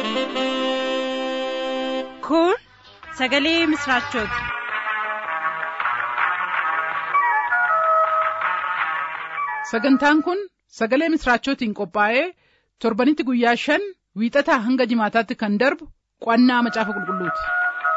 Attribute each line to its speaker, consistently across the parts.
Speaker 1: kun sagalee misraachooti
Speaker 2: sagantaan kun sagalee misraachootiin qophaa'ee torbanitti guyyaa shan wiixataa hanga jimaataatti kan darbu qo'annaa macaafa qulqulluuti.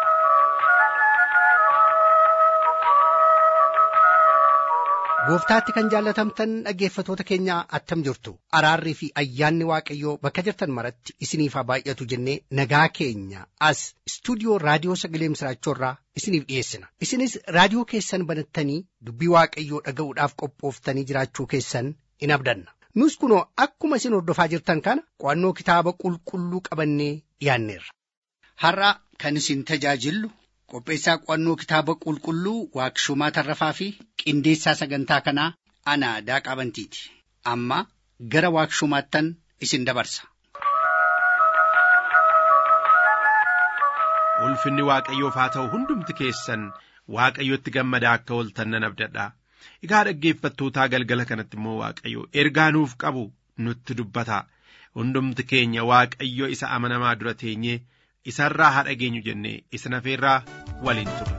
Speaker 3: gooftaatti kan jaallatamtan dhaggeeffatoota keenya attam jirtu araarrii fi ayyaanni waaqayyoo bakka jirtan maratti isiniif haa baay'atu jennee nagaa keenya as istuudiyoo raadiyoo sagalee misraachoorraa isiniif dhiyeessina isinis raadiyoo keessan banattanii dubbii waaqayyoo dhaga'uudhaaf qophooftanii jiraachuu keessan in abdanna nus kunoo akkuma isin hordofaa jirtan kana qo'annoo kitaaba qulqulluu qabannee dhiyaanneerra.
Speaker 4: har'a kan isin tajaajillu qopheessaa qo'annoo kitaaba qulqulluu waaqshumaa tarrafaa fi qindeessaa sagantaa kanaa ana daaqaa bantiiti amma gara waaqshumaattan isin dabarsa.
Speaker 5: ulfinni waaqayyoof haa ta'u hundumti keessan waaqayyotti gammadaa akka ooltan nan abdadha egaa dhaggeeffattootaa galgala kanatti immoo waaqayyo ergaa nuuf qabu nutti dubbata hundumti keenya waaqayyo isa amanamaa dura teenyee isarraa haa dhageenyu jennee isa nafeerraa waliin ture.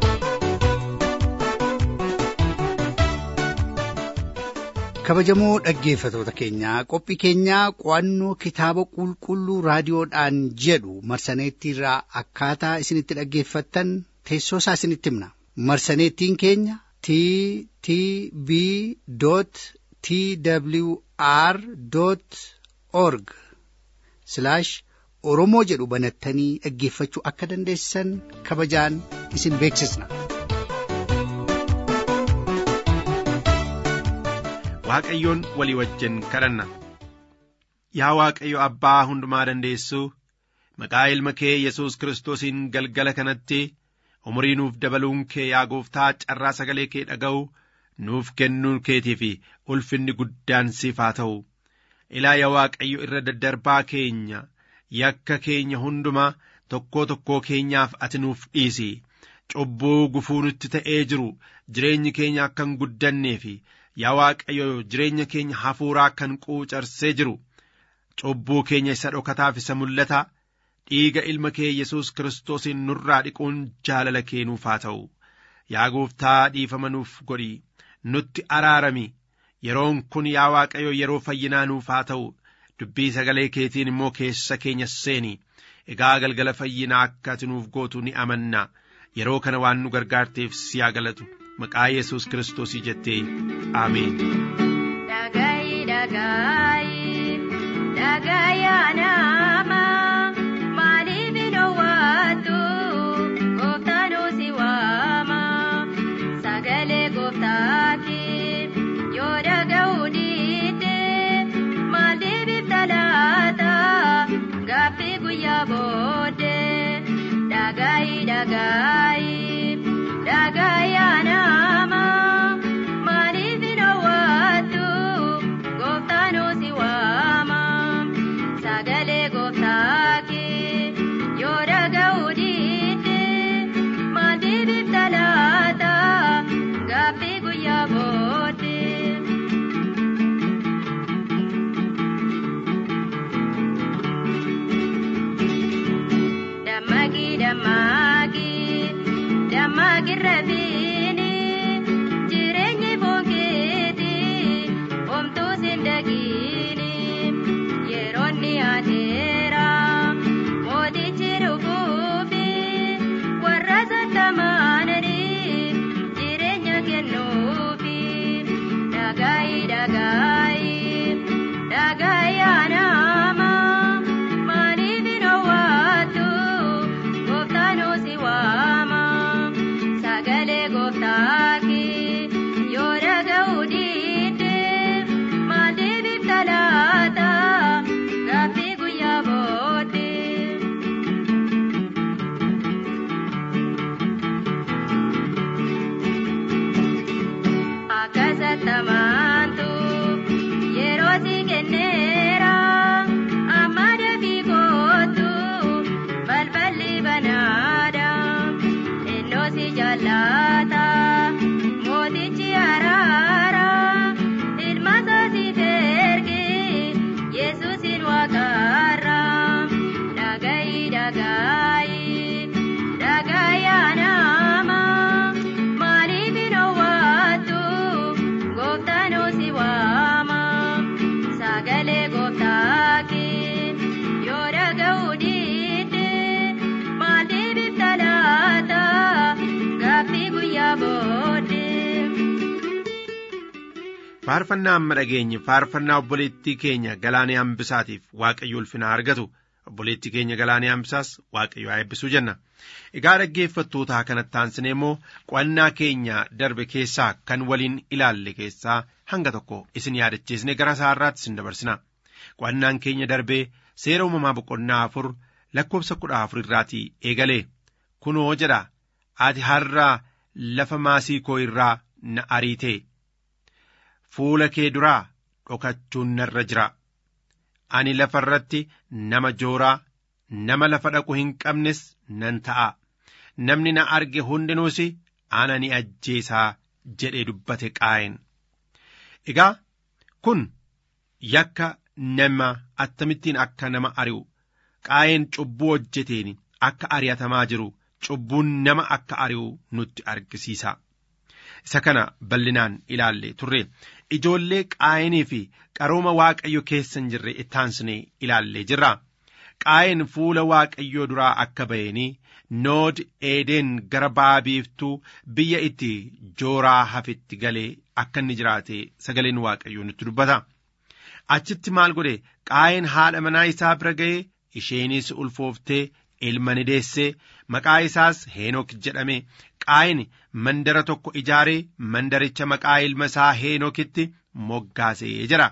Speaker 3: kabajamoo dhaggeeffatoota keenyaa qophii keenyaa qo'annoo kitaaba qulqulluu raadiyoodhaan jedhu marsaneettiirraa akkaataa isinitti dhaggeeffattan teessoo isaa isinitti himna marsaneettiin keenya t t b t w r org oromoo jedhu banattanii dhaggeeffachuu akka dandeessan kabajaan isin beeksisna.
Speaker 5: Waaqayyoon walii wajjin kadhanna. Yaa Waaqayyo Abbaa hundumaa dandeessuu maqaa ilma kee Yesuus Kiristoosiin galgala kanatti umurii nuuf dabaluun kee yaa gooftaa carraa sagalee kee dhaga'u nuuf kennuun keetii fi ulfinni guddaan siif haa ta'u. Ilaa yaa Waaqayyo irra daddarbaa keenya yakka keenya hundumaa tokkoo tokkoo keenyaaf ati nuuf dhiisi. Cubbuu gufuu nutti ta'ee jiru jireenyi keenya akka hin guddannee fi yaa Waaqayyo jireenya keenya hafuuraa kan quucarsee jiru cubbuu keenya isa dhokataaf isa mul'ata dhiiga ilma kee Yesuus Kiristoosiin nurraa dhiquun jaalala kee nuuf haa ta'u yaa gooftaa dhiifama nuuf godhi nutti araarami yeroon kun yaa Waaqayyo yeroo fayyinaa nuuf haa ta'u dubbii sagalee keetiin immoo keessa keenya seeni egaa galgala fayyinaa akka ati nuuf gootu ni amanna yeroo kana waan nu gargaarteef si haa galatu maqaa yesus kiristoosii jettee ameen.
Speaker 6: Dhagayi dhagayi dhagaya nama maaliif hin owwaatu gooftaan si waama sagalee gooftaati yoo dhaga'u dhiite maaliif ibsa laata gaaffii guyyaa booddee dhagayi dhagayi. dhagaya nama maaliif hin owwaatu gooftaan si waama sagalee gooftaaki yoo dhaga'u dhiite maaliif ibsa laata gaaffii guyyaa booddee. Dammaqii dammaqii. Dammaqirra fiini jireenyi boonkeeti homtuu siin dhagiini yeroonni adeera mootichi dhufuufi warra sattamaanani jireenya kennuufi dhagaayi dhagaayi dhagaayi anaama maaliif hin owwaatu gooftaan si waama. sagalee gooftaa.
Speaker 5: faarfannaa amma dhageenye faarfannaa obboleettii keenya galaanee hambisaatiif waaqayyo ulfinaa argatu obboleettii keenya galaanee hambisaas waaqayyo haa eebbisuu jenna egaa dhaggeeffattootaa kanatti aansinee immoo qo'annaa keenya darbe keessaa kan waliin ilaalle keessaa hanga tokko isin yaadachiisne gara isaarraatti isin dabarsina qo'annaan keenya darbee seera uumamaa boqonnaa afur lakkoofsa kudha afur irraatii eegalee kunoo jedha ati har'a lafa maasii koo irraa na ariitee fuula kee duraa dhokachuun narra jira ani lafa irratti nama jooraa nama lafa dhaqu hin qabnes nan ta'a namni na arge hundinuus ana ni ajjeesaa jedhee dubbate qaa'een egaa kun yakka nama attamittiin akka nama ari'u qaa'een cubbuu hojjeteen akka ari'atamaa jiru cubbuun nama akka ari'u nutti argisiisa. Isa kana bal'inaan ilaalle turre ijoollee qaa'eenii fi qarooma waaqayyo keessa hin jirre ittaansine ilaallee jirra. Qaa'een fuula waaqayyoo duraa akka ba'eenii nood eedeen gara ba'a biiftuu biyya itti jooraa hafitti galee akka inni jiraate sagaleen waaqayyoo nutti dubbata. Achitti maal godhe qaa'een haadha manaa isaa bira ga'ee isheenis ulfooftee ilma ni deessee maqaa isaas heenok jedhame qaa'een mandara tokko ijaaree mandaricha maqaa ilma isaa heenokitti moggaasee jira.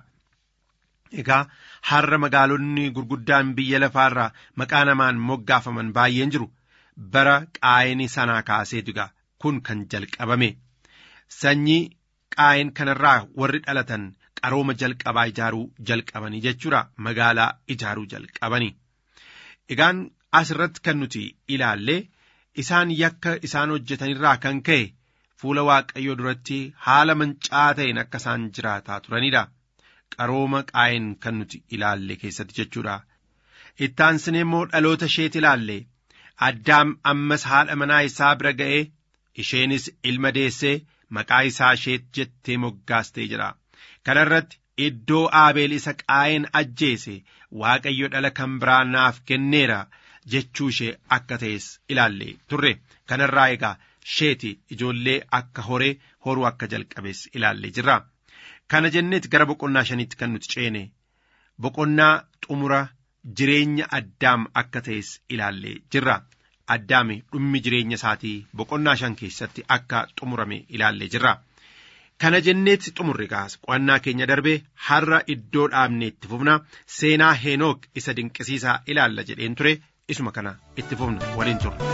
Speaker 5: Egaa har'a magaalonni gurguddaan biyya lafaarraa maqaa namaan moggaafaman baay'een jiru bara qaa'een sanaa kaasee diga kun kan jalqabame sanyii qaa'een kanarraa warri dhalatan qarooma jalqabaa ijaaruu jalqabanii jechuudha magaalaa ijaaruu jalqabanii. Egaan asirratti kan nuti ilaalle isaan yakka isaan hojjetanirraa kan ka'e fuula waaqayyoo duratti haala mancaa ta'een akka isaan jiraataa turanidha. Qarooma qaa'een kan nuti ilaalle keessatti jechuudha. Ittaansine immoo dhaloota isheeti ilaalle addaam ammas haadha manaa isaa bira ga'ee isheenis ilma deessee maqaa isaa isheet jettee moggaaste jedha. Kana irratti iddoo aabeel isa qaa'een ajjeese waaqayyo dhala kan biraa naaf kenneera jechuu ishee akka ta'es ilaalle turre kanarraa egaa isheeti ijoollee akka horee horuu akka jalqabes ilaallee jirra. Kana jenneeti gara boqonnaa shaniitti kan nuti ceene boqonnaa xumura jireenya addaam akka ta'es ilaallee jirra. Addaami dhummi jireenya isaatii boqonnaa shan keessatti akka xumurame ilaallee jirra. Kana jenneetti xumurre kaasa qo'annaa keenya darbee har'a iddoo dhaabne itti fufna seenaa heenook isa dinqisiisaa ilaalla jedheen ture isuma kana itti fufna waliin turre.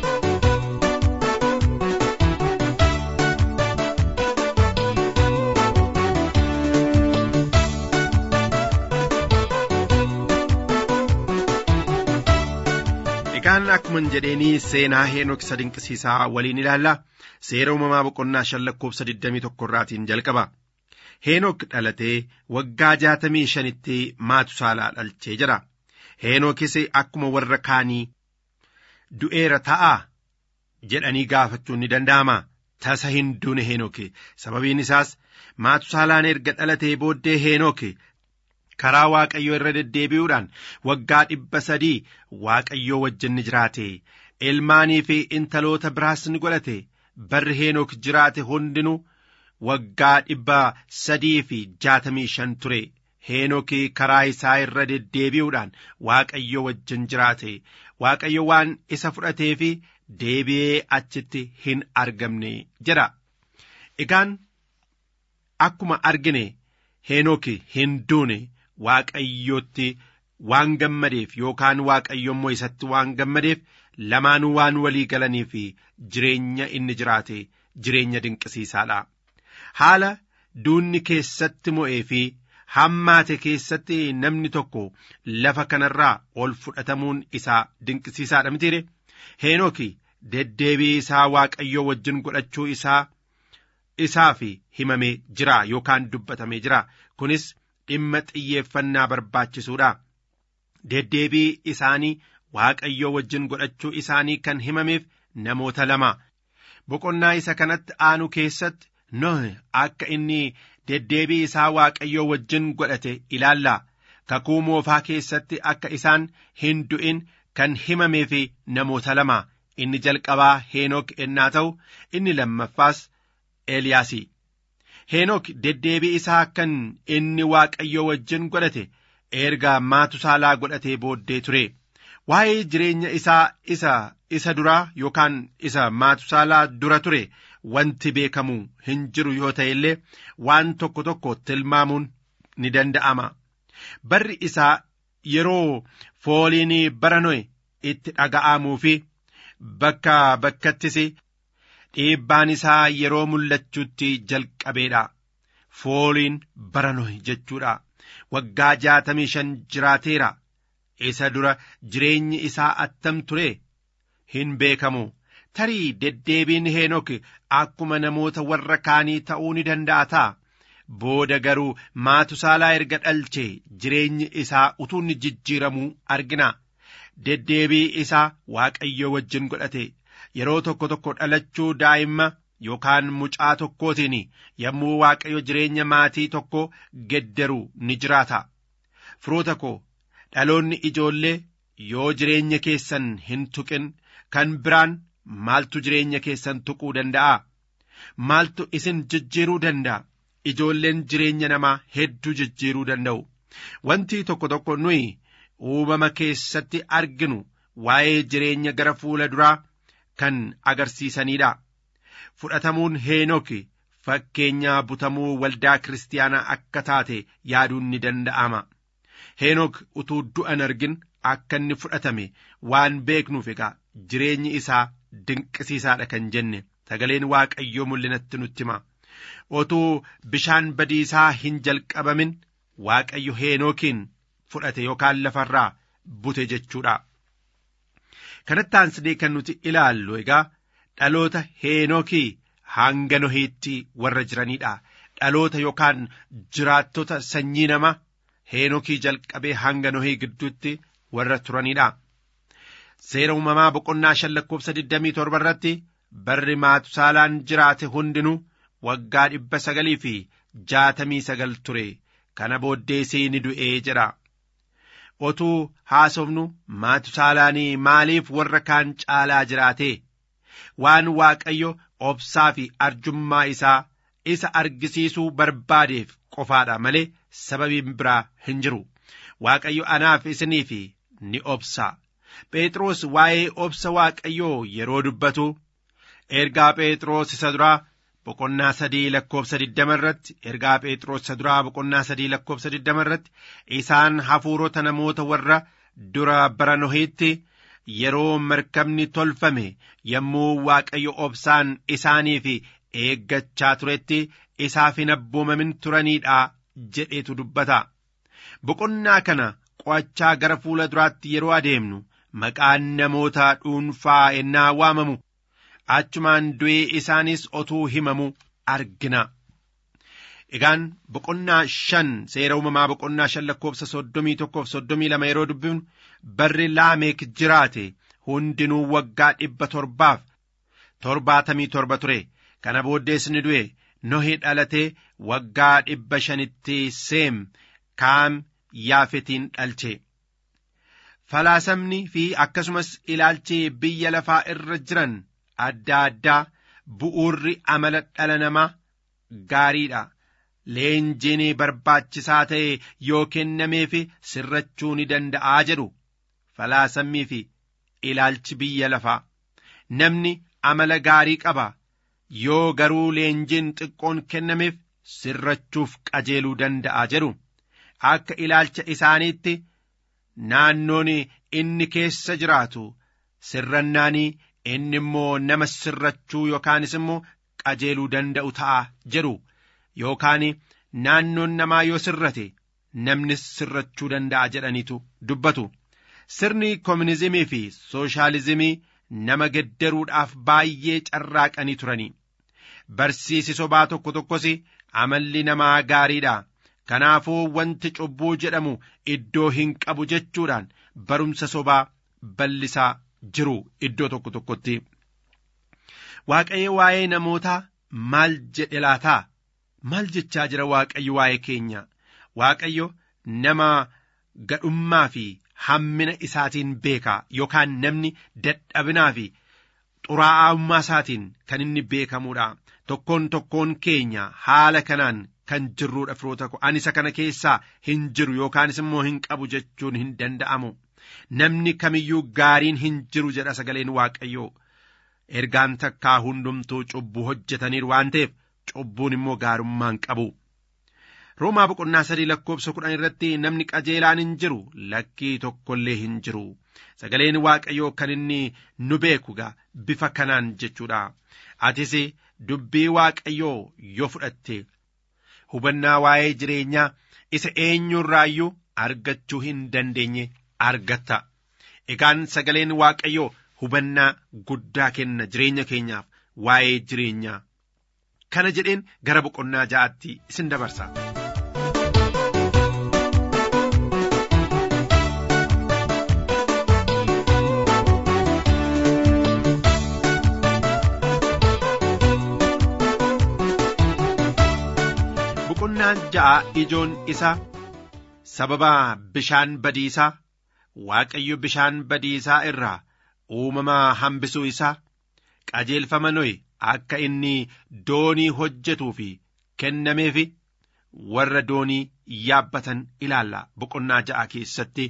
Speaker 5: Egaan akkuma jedheenii seenaa heenook isa dinqisiisaa waliin ilaalla. seera uumamaa boqonnaa shan lakkoofsa 21 irraatiin jalqaba. Heenook dhalatee waggaa jaatamii shanitti maatusaalaa dhalchee jira. Heenookis akkuma warra kaanii du'eera ta'aa jedhanii gaafachuun ni danda'ama. Tasa hin duune Heenooki. Sababiin isaas maatusaalaan erga dhalatee booddee Heenooki karaa Waaqayyoo irra deddeebi'uudhaan waggaa dhibba sadii Waaqayyoo wajjin ni jiraate. Ilmaanii fi intaloota biraas ni godhate. barri heenook jiraate hundinuu waggaa dhibba sadii fi jaatamii shan ture heenookii karaa isaa irra deddeebi'uudhaan waaqayyo wajjin jiraate waaqayyo waan isa fudhatee fi deebi'ee achitti hin argamne jedha egaan akkuma argine heenooki hin duune waaqayyootti waan gammadeef yookaan waaqayyo immoo isatti waan gammadeef lamaanuu waan walii galanii fi jireenya inni jiraate jireenya dinqisiisaadha. Haala duunni keessatti mo'ee fi hammaate keessatti namni tokko lafa kanarraa ol fudhatamuun isaa dinqisiisaadha mitiire. Heenooki deddeebii isaa waaqayyoo wajjin godhachuu isaa isaaf himamee jira yookaan dubbatamee jira. Kunis dhimma xiyyeeffannaa barbaachisuudha. Deddeebii isaanii Waaqayyoo wajjin godhachuu isaanii kan himameef namoota lama. Boqonnaa isa kanatti aanu keessatti Nohi akka inni deddeebii isaa Waaqayyoo wajjin godhate ilaalla. Kakuu moofaa keessatti akka isaan hin du'in kan himameef namoota lama. Inni jalqabaa Heenook ennaa ta'u, inni lammaffaas Eeliyaasi. heenok deddeebii isaa kan inni waaqayyo wajjin godhate erga maatusaalaa godhatee booddee ture waa'ee jireenya isaa isa isa duraa yookaan isa maatusaalaa dura ture wanti beekamu hin jiru yoo ta'e illee waan tokko tokko tilmaamuun ni danda'ama barri isaa yeroo fooliin bara noe itti dhaga'amuu fi bakka bakkattis dhiibbaan isaa yeroo mul'achuutti jalqabeedha fooliin bara noe jechuudha waggaa jaatamii shan jiraateera isa dura jireenyi isaa attam ture hin beekamu tarii deddeebiin heenok akkuma namoota warra kaanii ta'uu ni danda'a ta'a booda garuu maatusaalaa erga dhalche jireenyi isaa utuu inni jijjiiramuu argina deddeebii isaa waaqayyo wajjin godhate yeroo tokko tokko dhalachuu daa'imma yookaan mucaa tokkootiin yommuu waaqayyo jireenya maatii tokko geddaru ni jiraata firoota koo dhaloonni ijoollee yoo jireenya keessan hin tuqin kan biraan maaltu jireenya keessan tuquu danda'a maaltu isin jijjiiruu danda'a ijoolleen jireenya namaa hedduu jijjiiruu danda'u wanti tokko tokko nuyi uumama keessatti arginu waa'ee jireenya gara fuula duraa kan agarsiisanidha fudhatamuun heenok fakkeenyaa butamuu waldaa kiristaanaa akka taate yaaduun ni danda'ama heenok utuu du'an argin akka inni fudhatame waan beeknuuf egaa jireenyi isaa dinqisiisaadha kan jenne sagaleen waaqayyoo mul'inatti nutti hima otuu bishaan badiisaa hin jalqabamin waaqayyo heenookiin fudhate yookaan lafarraa bute jechuudha. kanatti aansinee kan nuti ilaallu egaa dhaloota heenookii hanga nohiitti warra jiranidha dhaloota yookaan jiraattota sanyii nama heenookii jalqabee hanga nohii gidduutti warra turanidha seera uumamaa boqonnaa shan lakkoofsa digdamii torba irratti barri maatusaalaan jiraate hundinuu waggaa dhibba sagalii fi jaatamii sagal ture kana booddeesii ni du'ee jedha otuu haasofnu maatusaalaanii maaliif warra kaan caalaa jiraate waan waaqayyo obsaa fi arjummaa isaa isa argisiisuu barbaadeef qofaadha malee sababiin biraa hin jiru waaqayyo anaaf isiniif ni obsa phexros waa'ee obsa waaqayyoo yeroo dubbatu ergaa phexros isa duraa boqonnaa sadii lakkoofsa digdama irratti ergaa phexros isa duraa boqonnaa sadii lakkoofsa digdama irratti isaan hafuurota namoota warra dura bara nohiitti yeroo markabni tolfame yommuu waaqayyo obsaan isaaniif eeggachaa turetti isaaf hin abboomamin turaniidha jedheetu dubbata boqonnaa kana qo'achaa gara fuula duraatti yeroo adeemnu maqaan namoota dhuunfaa ennaa waamamu achumaan du'ee isaanis otuu himamu argina. Egaan boqonnaa shan seera uumamaa boqonnaa shan lakkoofsa soddomii tokkoof soddomii lama yeroo dubbifnu barri laameek jiraate hundinuu waggaa dhibba torbaaf torbaatamii torba ture kana booddees ni du'e nohi dhalatee waggaa dhibba shanitti seem kaam yaafetiin dhalche. Falaasamni fi akkasumas ilaalchi biyya lafaa irra jiran adda addaa bu'uurri amala dhala namaa gaariidha. Leenjiin barbaachisaa ta'e yoo kennameef sirrachuu ni danda'aa jedhu falaasammii fi ilaalchi biyya lafaa namni amala gaarii qaba yoo garuu leenjiin xiqqoon kennameef sirrachuuf qajeeluu danda'a jedhu akka ilaalcha isaaniitti naannoon inni keessa jiraatu sirrannaanii inni immoo nama sirrachuu yookaanis immoo qajeeluu danda'u ta'a jedhu yookaan naannoon namaa yoo sirrate namnis sirrachuu danda'a jedhaniitu dubbatu sirni koominizimii fi sooshaalizimii nama geddaruudhaaf baay'ee carraaqanii turanii barsiisi sobaa tokko tokkos amalli namaa gaariidha kanaafuu wanti cubbuu jedhamu iddoo hin qabu jechuudhaan barumsa sobaa bal'isaa jiru iddoo tokko tokkotti. Waaqayyo waa'ee namootaa maal jedhe laataa? Maal jechaa jira Waaqayyo waa'ee keenya? Waaqayyo nama gadhummaa fi hammina isaatiin beekaa yookaan namni dadhabinaa fi xuraa'ummaa isaatiin kan inni beekamuudha. tokkoon tokkoon keenya haala kanaan kan jirruudha firoota ko ani isa kana keessaa hin jiru yookaanis immoo hin qabu jechuun hin danda'amu namni kamiyyuu gaariin hin jiru jedha sagaleen waaqayyoo ergaan takkaa hundumtuu cubbuu hojjetaniiru waan ta'eef cubbuun immoo gaarummaan qabu. Roomaa boqonnaa sadii lakkoobsa kudhan irratti namni qajeelaan hin jiru lakkii tokkollee hin jiru. Sagaleen waaqayyoo kan inni nu beeku gaa bifa kanaan jechuudha. Atis dubbii waaqayyoo yoo fudhatte hubannaa waa'ee jireenyaa isa eenyurraayyuu argachuu hin dandeenye argatta. Egaan sagaleen waaqayyoo hubannaa guddaa kenna jireenya keenyaaf waa'ee jireenyaa. Kana jedheen gara boqonnaa ja'aatti isin dabarsa. boqonnaan ja'a ijoon isa sababa bishaan badiisaa waaqayyo bishaan badiisaa irraa uumamaa hambisuu isaa qajeelfama nohi akka inni doonii hojjetuu fi kennameefi warra doonii yaabbatan ilaalla boqonnaa ja'a keessatti.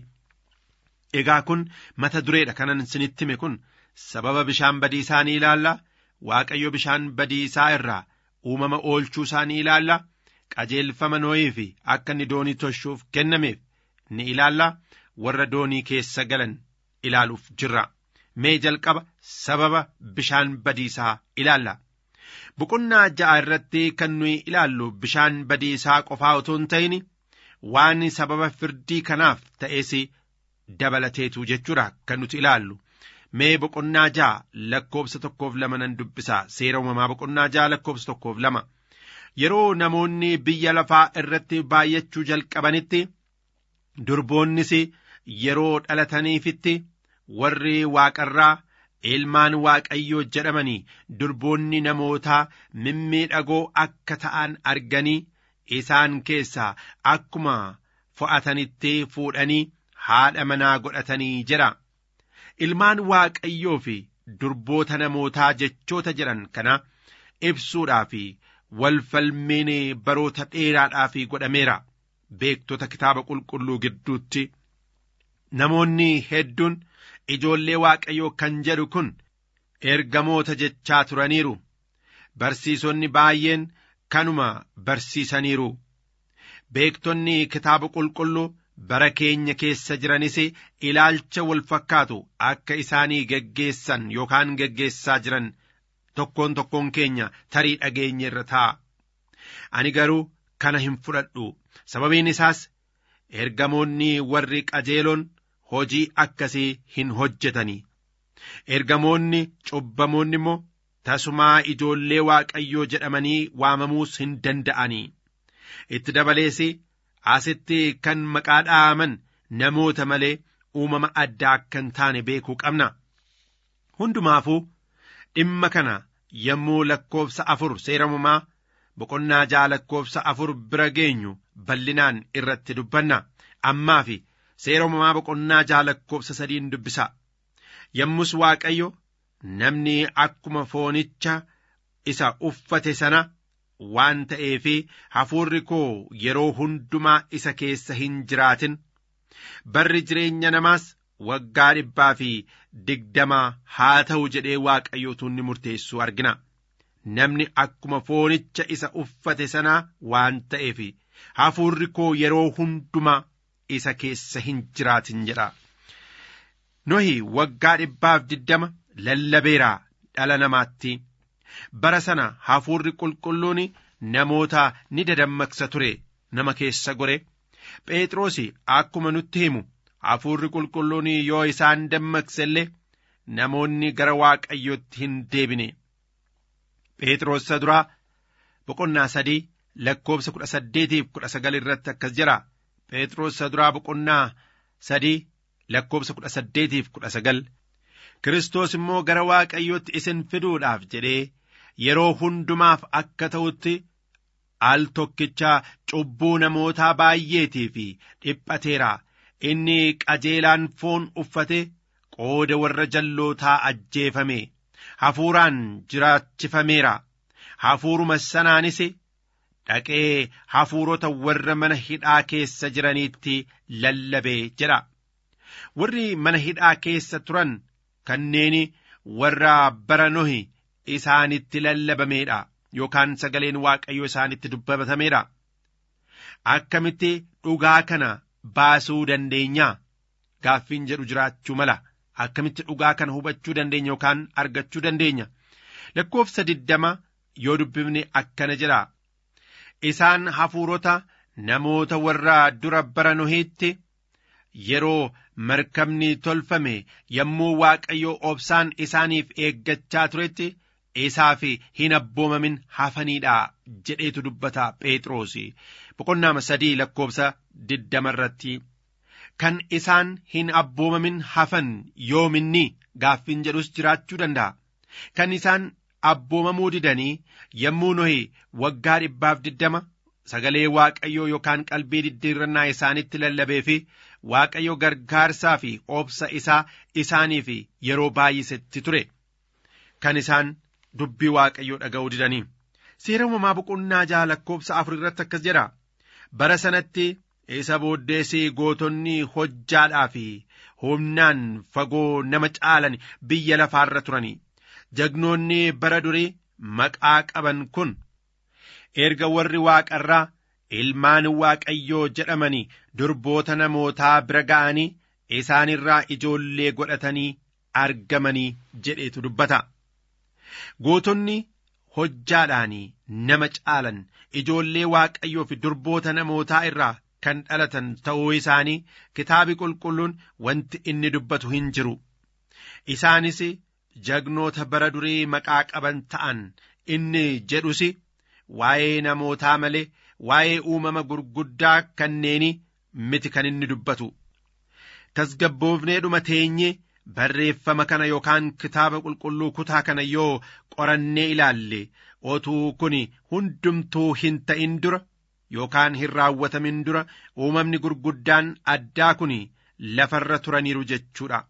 Speaker 5: Egaa kun mata dureedha kanan isinitti hime kun sababa bishaan badiisaa ni ilaalla waaqayyo bishaan badiisaa irraa uumama oolchuu isaa ni ilaalla qajeelfama nooyii fi akka inni doonii tolchuuf kennameef ni ilaalla warra doonii keessa galan ilaaluuf jirra. mee jalqaba sababa bishaan badiisaa ilaalla. Boqonnaa ja'a irratti kan nuyi ilaallu bishaan badiisaa qofaa otoo hin ta'in waan sababa firdii kanaaf ta'es dabalateetu jechuudha kan nuti ilaallu. Mee boqonnaa ja'a lakkoobsa tokkoof lama nan dubbisa seera uumamaa boqonnaa ja'a lakkoobsa tokkoof lama. Yeroo namoonni biyya lafaa irratti baay'achuu jalqabanitti durboonnis yeroo dhalataniifitti warri waaqarraa ilmaan waaqayyoo jedhamanii durboonni namootaa mimmiidhagoo akka ta'an arganii isaan keessaa akkuma fo'atanitti fuudhanii haadha manaa godhatanii jedha. Ilmaan waaqayyoo fi durboota namootaa jechoota jedhan kana ibsuudhaa fi walfalmiin baroota dheeraadhaaf godhameera. Beektota kitaaba qulqulluu gidduutti namoonni hedduun ijoollee waaqayyoo kan jedhu kun ergamoota jechaa turaniiru barsiisonni baay'een kanuma barsiisaniiru beektonni kitaaba qulqulluu bara keenya keessa jiranis ilaalcha wal fakkaatu akka isaanii geggeessan yookaan geggeessaa jiran tokkoon tokkoon keenya tarii dhageenye irra ta'a ani garuu kana hin fudhadhu sababiin isaas ergamoonni warri qajeeloon hojii akkasii hin hojjetanii ergamoonni cubbamoonni immoo tasumaa ijoollee waaqayyoo jedhamanii waamamuus hin danda'anii itti dabalees asitti kan maqaa dha'aman namoota malee uumama addaa akka hin taane beekuu qabna hundumaafuu dhimma kana yommuu lakkoofsa afur seeramumaa boqonnaa ja'a lakkoofsa afur bira geenyu bal'inaan irratti dubbanna ammaa fi seeramumaa boqonnaa ja'a lakkoofsa sadiin dubbisa yommus waaqayyo namni akkuma foonicha isa uffate sana waan ta'eefi hafuurri koo yeroo hundumaa isa keessa hin jiraatin barri jireenya namaas waggaa dhibbaa fi digdamaa haa ta'u jedhee waaqayyootu ni murteessu argina namni akkuma foonicha isa uffate sanaa waan ta'eef hafuurri koo yeroo hundumaa isa keessa hin jiraatin jedha. Nohi waggaa dhibbaaf diddama lallabeeraa dhala namaatti. Bara sana hafuurri qulqulluun namoota ni dadammaqsa ture nama keessa gore. Phexros akkuma nutti himu hafuurri qulqulluun yoo isaan dammaqse illee namoonni gara waaqayyootti hin deebine. Phexros isa duraa boqonnaa sadii lakkoobsa kudha saddeetiif kudha sagal irratti akkas jira. Phexros isa duraa boqonnaa sadii lakkoobsa kudha saddeetiif kudha sagal. Kiristoos immoo gara waaqayyootti isin fiduudhaaf jedhee yeroo hundumaaf akka ta'utti al tokkichaa cubbuu namootaa baay'eetii fi dhiphateera. Inni qajeelaan foon uffate qooda warra jallootaa ajjeefame. Hafuuraan jiraachifameera. hafuuruma sanaanis dhaqee hafuurota warra mana hidhaa keessa jiraniitti lallabee jedha warri mana hidhaa keessa turan kanneen warra bara nohi isaanitti lallabameedha yookaan sagaleen waaqayyo isaanitti dubbatameedha akkamitti dhugaa kana baasuu dandeenya gaaffiin jedhu jiraachuu mala akkamitti dhugaa kana hubachuu dandeenya yookaan argachuu dandeenya lakkoofsa diddama yoo dubbifne akkana jedha isaan hafuurota namoota warra dura bara nohiitti yeroo markabni tolfame yommuu waaqayyo obsaan isaaniif eeggachaa turetti isaaf hin abboomamin hafaniidha jedheetu dubbata phexros boqonnaa sadii lakkoofsa diddama irratti kan isaan hin abboomamin hafan yoominni gaaffiin jedhus jiraachuu danda'a kan isaan abboomamuu didanii yommuu nohi waggaa dhibbaaf diddama sagalee waaqayyoo yookaan qalbii diddiirrannaa isaanitti lallabee fi waaqayyo gargaarsaa fi obsa isaa isaaniif yeroo baay'isetti ture kan isaan dubbii waaqayyoo dhaga'uu didanii seera uumamaa boqonnaa jaha lakkoofsa afur irratti akkas jedha bara sanatti isa booddeessi gootonni hojjaadhaa fi humnaan fagoo nama caalan biyya lafaarra turanii jagnoonni bara durii maqaa qaban kun erga warri waaqarraa ilmaan waaqayyoo jedhamanii durboota namootaa bira ga'anii isaanirraa ijoollee godhatanii argamanii jedheetu dubbata gootonni hojjaadhaanii nama caalan ijoollee waaqayyoo fi durboota namootaa irraa kan dhalatan ta'uu isaanii kitaabi qulqulluun wanti inni dubbatu hin jiru isaanis jagnoota bara durii maqaa qaban ta'an inni jedhus waa'ee namootaa malee waa'ee uumama gurguddaa kanneeni miti kan inni dubbatu tasgabboofnee dhuma teenye barreeffama kana yookaan kitaaba qulqulluu kutaa kana yoo qorannee ilaalle otuu kun hundumtuu hin ta'in dura yookaan hin raawwatamin dura uumamni gurguddaan addaa kun lafarra turaniiru jechuudha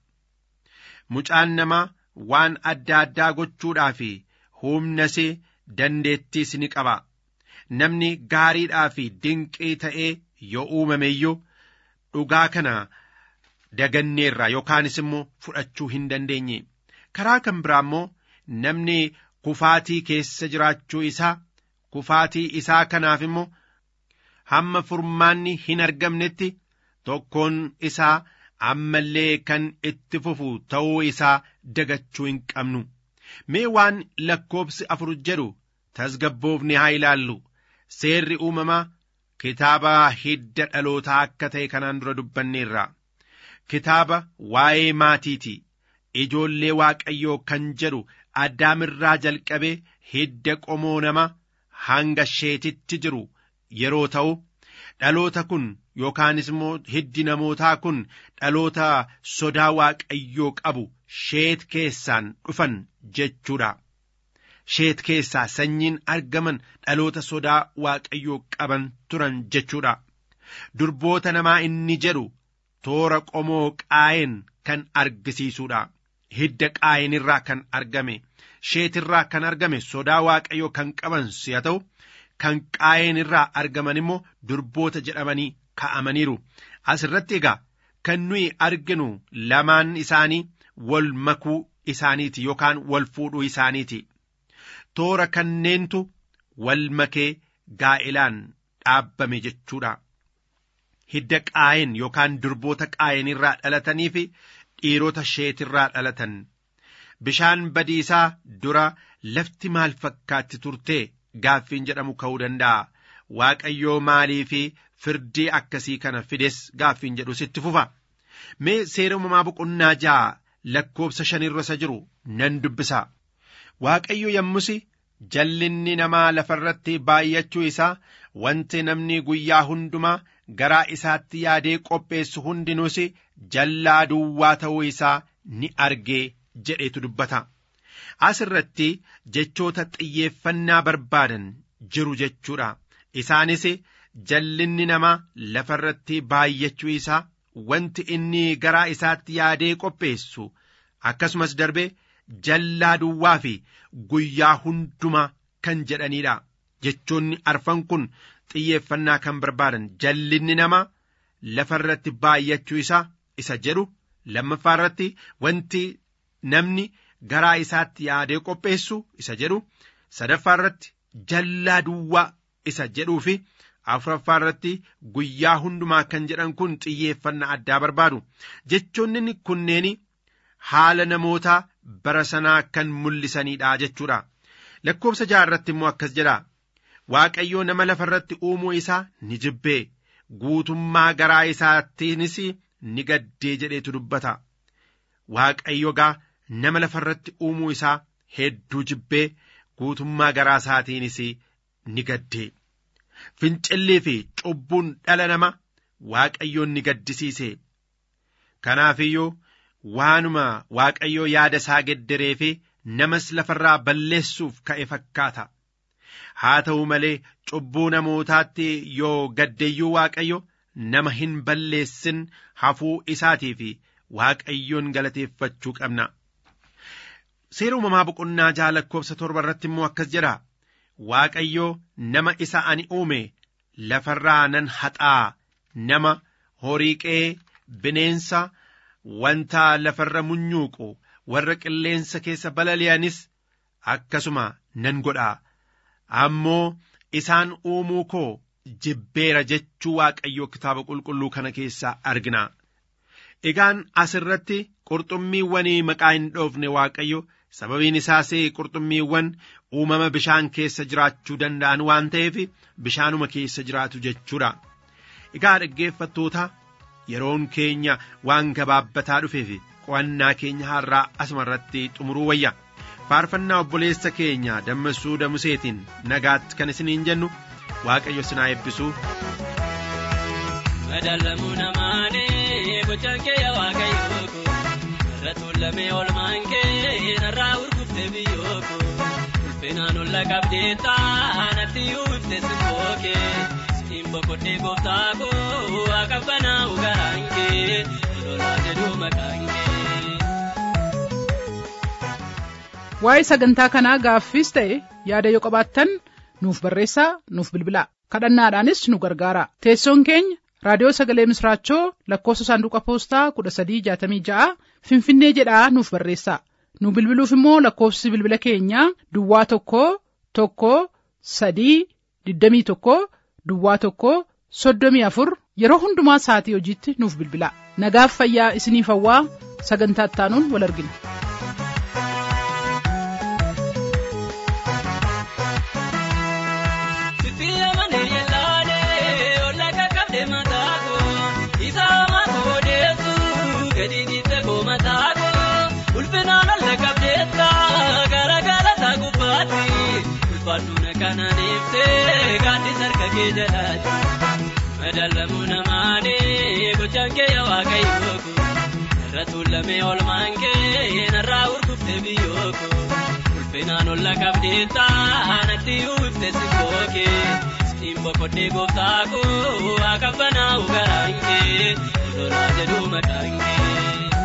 Speaker 5: mucaan namaa waan adda addaa gochuudhaa fi humnas dandeettiis ni qaba namni gaariidhaa fi dinqii ta'ee yoo uumame iyyuu dhugaa kana daganneerra yookaanis immoo fudhachuu hin dandeenye karaa kan biraa immoo namni kufaatii keessa jiraachuu isaa kufaatii isaa kanaaf immoo hamma furmaanni hin argamnetti tokkoon isaa ammallee kan itti fufu ta'uu isaa dagachuu hin qabnu mee waan lakkoobsi afur jedhu tasgabboofne haa ilaallu seerri uumamaa kitaaba hidda dhalootaa akka ta'e kanaan dura dubbanneerra kitaaba waa'ee maatiiti ijoollee waaqayyoo kan jedhu addaamirraa jalqabee hidda qomoo nama hanga sheetitti jiru yeroo ta'u dhaloota kun yookaanis immoo hiddi namootaa kun dhaloota sodaa waaqayyoo qabu sheet keessaan dhufan jechuudha. sheet keessaa sanyiin argaman dhaloota sodaa waaqayyoo qaban turan jechuudha. Durboota namaa inni jedhu toora qomoo qaa'een kan argisiisuudha. Hidda qaa'een irraa kan argame sheet irraa kan argame sodaa waaqayyoo kan qaban si'a ta'u kan qaa'een irraa argaman immoo durboota jedhamanii ka'amaniiru. Asirratti egaa kan nuyi arginu lamaan isaanii wal makuu isaaniiti yookaan wal fuudhuu isaaniiti. toora kanneentu wal makee gaa'ilaan dhaabbame jechuudha. Hidda qaa'een yookaan durboota qaa'een irraa dhalatanii fi dhiirota sheetirraa dhalatan. Bishaan badiisaa dura lafti maal fakkaatti turte gaaffiin jedhamu ka'uu danda'a. Waaqayyoo maalii fi firdii akkasii kana fides gaaffiin jedhu sitti fufa. Mee seera uumamaa boqonnaa ja'a lakkoobsa shanirra isa jiru nan dubbisa. Waaqayyo yommus jallinni namaa lafarratti baay'achuu isaa wanti namni guyyaa hundumaa garaa isaatti yaadee qopheessu hundinuus jallaa duwwaa ta'uu isaa ni argee jedhetu dubbata. As irratti jechoota xiyyeeffannaa barbaadan jiru jechuudha. Isaanis jallinni namaa lafarratti baay'achuu isaa wanti inni garaa isaatti yaadee qopheessu akkasumas darbee jallaa duwwaa fi guyyaa hundumaa kan jedhanidha jechoonni arfan kun xiyyeeffannaa kan barbaadan jallinni namaa lafa irratti baay'achuu isaa isa jedhu lammaffaa irratti wanti namni garaa isaatti yaadee qopheessu isa jedhu sadaffaa irratti jallaa duwwaa isa jedhuu fi afuraffaa irratti guyyaa hundumaa kan jedhan kun xiyyeeffannaa addaa barbaadu jechoonni kunneen haala namootaa bara sanaa kan mul'isanidha jechuudha lakkoofsa jaha irratti immoo akkas jedha waaqayyoo nama lafa irratti uumuu isaa ni jibbee guutummaa garaa isaattiinis ni gaddee jedheetu dubbata waaqayyo gaa nama lafa irratti uumuu isaa hedduu jibbee guutummaa garaa isaatiinis ni gaddee fincillii fi cubbuun dhala nama waaqayyoon ni gaddisiise kanaafiyyuu waanuma waaqayyoo yaada isaa geddaree fi namas lafarraa balleessuuf ka'e fakkaata haa ta'u malee cubbuu namootaatti yoo gaddeeyyuu waaqayyo nama hin balleessin hafuu isaatii fi waaqayyoon galateeffachuu qabna. Seera uumamaa boqonnaa jaha lakkoofsa torba irratti immoo akkas jedha waaqayyoo nama isa ani uume lafarraa nan haxaa nama horii qe'ee bineensa wanta lafarra munyuuqu warra qilleensa keessa balali'anis akkasuma nan godha ammoo isaan uumuu koo jibbeera jechuu waaqayyoo kitaaba qulqulluu kana keessaa argina egaan asirratti qurxummiiwwanii maqaa hin dhoofne waaqayyo sababiin isaas qurxummiiwwan uumama bishaan keessa jiraachuu danda'an waan ta'eef bishaanuma keessa jiraatu jechuudha egaa dhaggeeffattoota yeroon keenya waan gabaabbataa dhufeef qo'annaa keenya har'aa asuma irratti xumuruu wayya faarfannaa obboleessa keenya dammessuu damuseetiin nagaatti kan isiniin jennu waaqayyo sinaa eebbisuu.
Speaker 7: Madaalamuu namaanii gochaan kee yaa waaqayyoo ko irra tuulamee oolmaan kee narraa urguftee biyyoo ko ulfinaan olla qabdee taanatti uwwifte simboo kee siin boqodhee gooftaa koo akabbanaa ugaraan kee lolaa jedhuu maqaan kee.
Speaker 2: Waa'ee sagantaa kanaa gaaffiis ta'e yaada yoo qabaattan nuuf barreessaa nuuf bilbilaa kadhannaadhaanis nu gargaara teessoon keenya raadiyoo sagalee misraachoo lakkoofsa saanduqa poostaa kudha sadii jaatamii ja'a finfinnee jedhaa nuuf barreessaa nu bilbiluuf immoo lakkoofsi bilbila keenyaa duwwaa tokko tokko sadii digdamii tokko duwwaa tokko soddomii afur yeroo hundumaa sa'atii hojiitti nuuf bilbilaa nagaaf fayyaa isiniif hawwaa sagantaa ittaanuun wal argina.
Speaker 7: ulfaadhuuna kanaan ibsee gaaddi sarka kee jalaati madaalamuu namaanii gochaan kee yaa waaqayyoo ko irra tuulamee oolmaan kee narraa urguftee biyyoo ko ulfinaan olla qabdee taanatti uwwifte simboo kee siin boqodhee gooftaa koo akabbanaa ugaraan kee lolaa jedhuu maqaan kee.